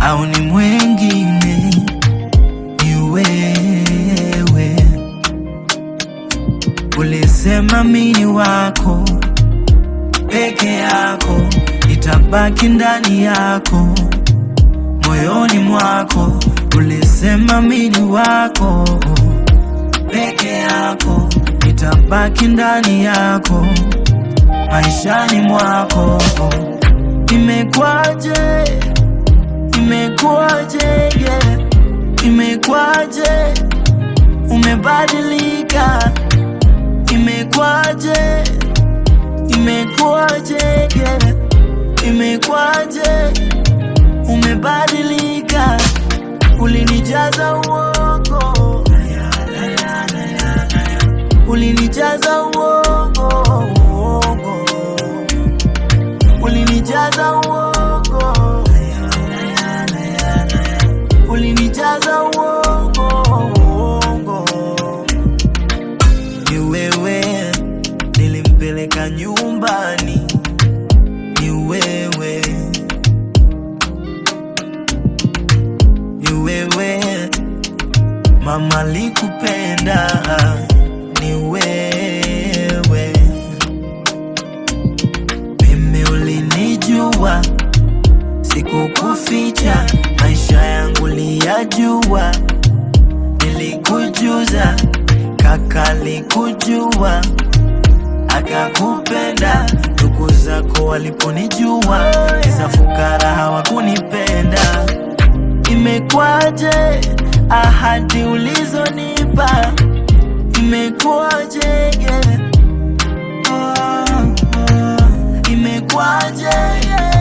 au ni mwengine? Ni wewe ulisema mini wako peke yako, itabaki ndani yako moyoni mwako. Ulisema mini wako peke yako, itabaki ndani yako maishani mwako. Imekwaje, imekwaje, yeah. Imekwaje umebadilika, imekwaje, imekwaje, yeah. Imekwaje umebadilika, ulinijaza uongo, ulinijaza uongo, uongo. ulinijaza uongo, ulinijaza uongo, uongo. Ni wewe nilimpeleka nyumbani, ni wewe, ni wewe mama likupenda, ni wewe mimi ulinijua, sikukuficha, maisha yangu liyajua, nilikujuza, kaka likujua, akakupenda. Ndugu zako waliponijua, kisa fukara hawakunipenda. Imekwaje ahadi ulizonipa, imekwaje yeah. Oh, oh. Imekwaje yeah.